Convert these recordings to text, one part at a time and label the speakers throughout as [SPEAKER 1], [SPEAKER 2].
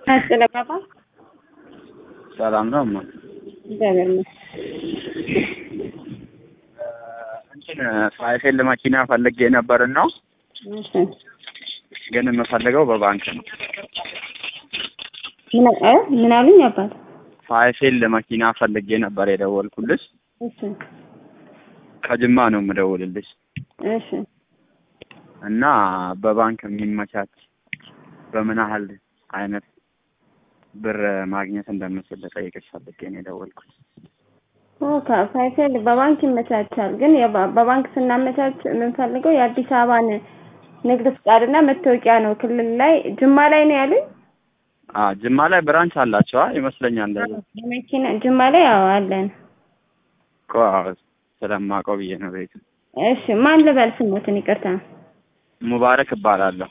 [SPEAKER 1] ስለባባ
[SPEAKER 2] ሰላም ነው እማ
[SPEAKER 1] እግዚአብሔር ይመስገን።
[SPEAKER 2] እንትን ሳይፌል መኪና ፈልጌ ነበር ነው
[SPEAKER 1] እሺ
[SPEAKER 2] ግን የምፈልገው በባንክ ነው።
[SPEAKER 1] ምን እ ምን አሉኝ አባት?
[SPEAKER 2] ሳይፌል መኪና ፈልጌ ነበር የደወልኩልሽ።
[SPEAKER 1] እሺ
[SPEAKER 2] ከጅማ ነው የምደውልልሽ
[SPEAKER 1] እሺ
[SPEAKER 2] እና በባንክ የሚመቻች በምን ያህል አይነት ብር ማግኘት እንደምችል ልጠይቅሽ ፈልጌ ነው የደወልኩት።
[SPEAKER 1] ኦኬ ሳይፌል በባንክ ይመቻቻል። ግን የባ- በባንክ ስናመቻች የምንፈልገው የአዲስ አበባን ንግድ ፍቃድና መታወቂያ ነው። ክልል ላይ ጅማ ላይ ነው ያሉኝ።
[SPEAKER 2] አ ጅማ ላይ ብራንች አላቸዋ ይመስለኛል። እንደዛ
[SPEAKER 1] በመኪና ጅማ ላይ ያው አለን።
[SPEAKER 2] እኮ አዎ፣ ስለማውቀው ብዬ ነው ቤቱ።
[SPEAKER 1] እሺ ማን ልበል ስሞትን? ይቅርታ።
[SPEAKER 2] ሙባረክ እባላለሁ።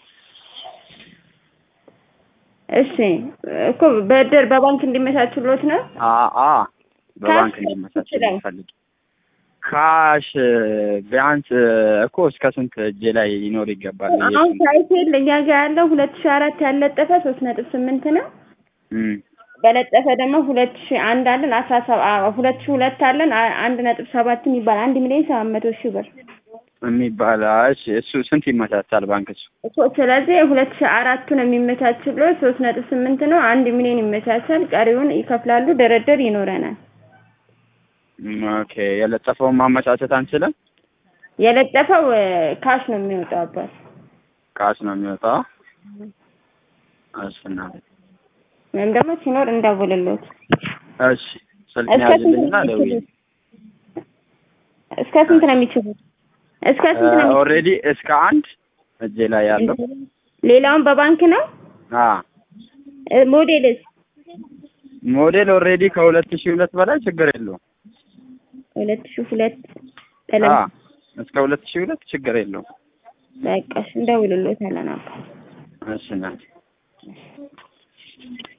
[SPEAKER 1] እሺ እኮ በድር በባንክ እንዲመቻችሎት ነው።
[SPEAKER 2] አ አ በባንክ
[SPEAKER 1] ካሽ
[SPEAKER 2] እንዲመቻች
[SPEAKER 1] ይችላል።
[SPEAKER 2] ፈልግ ካሽ ቢያንስ እኮ እስከ ስንት እጄ ላይ ይኖር ይገባል? ብዬ
[SPEAKER 1] አሁን
[SPEAKER 2] ስንት-
[SPEAKER 1] ሳይፌል እኛ ጋር ያለው ሁለት ሺህ አራት ያለጠፈ ሶስት ነጥብ ስምንት ነው።
[SPEAKER 2] እም፣
[SPEAKER 1] በለጠፈ ደግሞ ሁለት ሺህ አንድ አለን አስራ ሰባት ሁለት ሺህ ሁለት አለን አ- አንድ ነጥብ ሰባት የሚባል አንድ ሚሊዮን ሰባት መቶ ሺህ ብር
[SPEAKER 2] የሚባል እሺ፣ እሱ ስንት ይመቻቻል ባንክ? እሱ
[SPEAKER 1] እኮ ስለዚህ ሁለት ሺህ አራቱን የሚመቻችለው ሶስት ነጥብ ስምንት ነው። አንድ ሚሊዮን ይመቻቻል። ቀሪውን ይከፍላሉ። ድርድር ይኖረናል።
[SPEAKER 2] እም፣ ኦኬ። የለጠፈውን ማመቻቸት አንችልም?
[SPEAKER 1] የለጠፈው እ፣ ካሽ ነው የሚወጣው አባት
[SPEAKER 2] ካሽ ነው የሚወጣው። እሺ እናቴ፣
[SPEAKER 1] ወይም ደግሞ ሲኖር እንደውልሎት
[SPEAKER 2] እሺ ስልክ
[SPEAKER 1] እስከ ስንት ነው
[SPEAKER 2] ያዝልኝና ደውዬ
[SPEAKER 1] የሚችሉት? እስከ ስንት ነው የሚችሉት? እስከ ስንት ነው የሚችሉት?
[SPEAKER 2] ኦልሬዲ እስከ አንድ እጄ ላይ ያለው
[SPEAKER 1] ሌላውን በባንክ ነው
[SPEAKER 2] አ
[SPEAKER 1] እ፣ ሞዴልስ
[SPEAKER 2] ሞዴል ኦልሬዲ ከሁለት ሺህ ሁለት በላይ ችግር የለውም።
[SPEAKER 1] ሁለት ሺህ ሁለት
[SPEAKER 2] አ
[SPEAKER 1] ቀለም
[SPEAKER 2] እስከ ሁለት ሺህ ሁለት ችግር የለውም።
[SPEAKER 1] በቃ እሺ፣ እንደውልሎታለን አባ
[SPEAKER 2] እሺ እናቴ